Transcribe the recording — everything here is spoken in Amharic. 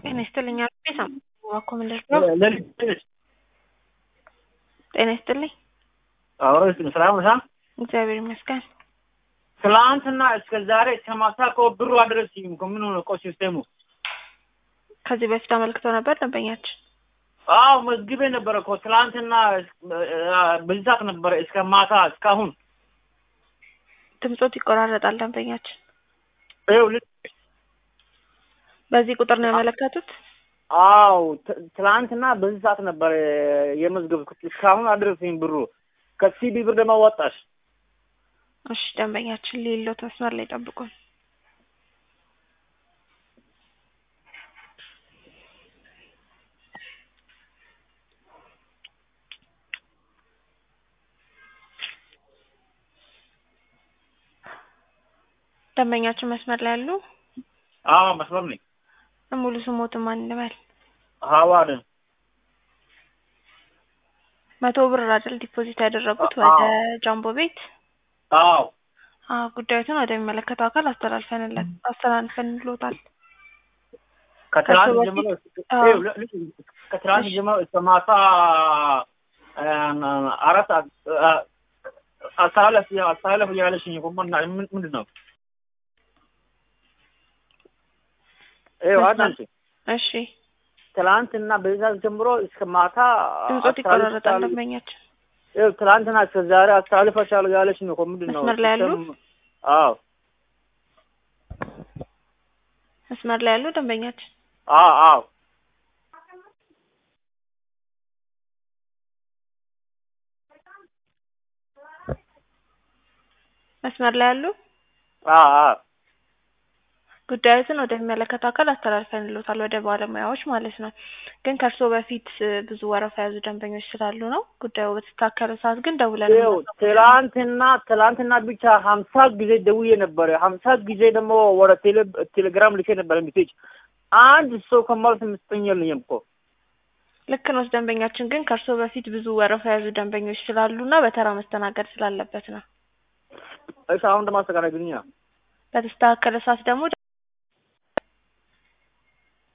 ጤና ይስጥልኝ አልኩ ሳምባ እኮ ምንድን ነው? ለልጅ ጤና ይስጥልኝ። አብሮ ሰላም ነህ? እግዚአብሔር ይመስገን። ትላንትና እስከ ዛሬ እስከ ማታ እኮ ብሩ አልደረሰኝም እኮ ምን ሆነ እኮ ሲስተሙ? ከዚህ በፊት አመልክተው ነበር ደንበኛችን። አዎ መዝግቤ ነበረ እኮ ትላንትና በዚህ ሰዓት ነበረ እስከ ማታ እስካሁን። ድምጾት ይቆራረጣል ደንበኛችን። ይኸው ልጅ በዚህ ቁጥር ነው ያመለከቱት? አዎ ት- ትላንትና በዚህ ሰዓት ነበረ የመዝገብኩት እስካሁን አልደረሰኝም ብሩ። ከሲቢ ብር ደግሞ ወጣሽ። እሺ ደንበኛችን ሌሎት መስመር ላይ ጠብቁን። ደንበኛችን መስመር ላይ ያሉ አዎ መስመር ነኝ። ሙሉ ስሞትን ማን እንበል? ሀዋድ መቶ ብር አይደል ዲፖዚት ያደረጉት አዎ። ወደ ጃምቦ ቤት? አዎ አዎ ጉዳዩትን ወደሚመለከተው አካል አስተላልፈንለት አስተላልፈንሎታል። ከትላንት ከሱ ጀምሮ አዎ። ይኸው ል- ልጅ ከትላንት እሺ። ጀምሮ እስከ ማታ አ- አራት ሰዓት አ- አስተላለፍ አስተላለፍ እያለሽኝ እኮ ምን- ምን- ምንድን ነው? ይኸው አዳምጪ። እሺ ትላንትና በዛ ጀምሮ እስከ ማታ ድምጾት ይቆራረጣል አስተላልፋለሁ። ደንበኛችን። ይኸው ትላንትና እስከ ዛሬ አስተላልፋችኋለሁ ያለሽኝ እኮ ምንድን ነው? መስመር ላይ ያሉ? ሲስተም- አዎ መስመር ላይ ያሉ ደንበኛችን አዎ አዎ መስመር ላይ ያሉ አዎ አዎ ጉዳዩትን ወደሚመለከተው አካል አስተላልፈንሎታል ወደ ባለሙያዎች ማለት ነው። ግን ከእርስዎ በፊት እ, ብዙ ወረፋ የያዙ ደንበኞች ስላሉ ነው። ጉዳዩ በተስተካከለ ሰዓት ግን ደውለን ይኸው ትላንትና ትላንትና ብቻ ሀምሳ ጊዜ ደውዬ ነበረ። ሀምሳ ጊዜ ደግሞ ወደ ቴሌ ቴሌግራም ልኬ ነበረ ሜሴጅ። አንድ ሰው ከማለት የምትሰኝ የለኝም እኮ ልክ ነው ደንበኛችን ግን ከእርስዎ በፊት ብዙ ወረፋ የያዙ ደንበኞች ስላሉ እና በተራ መስተናገድ ስላለበት ነው። እሺ አሁን ደግሞ አስተካክለኝ። በተስተካከለ ሰዓት ደግሞ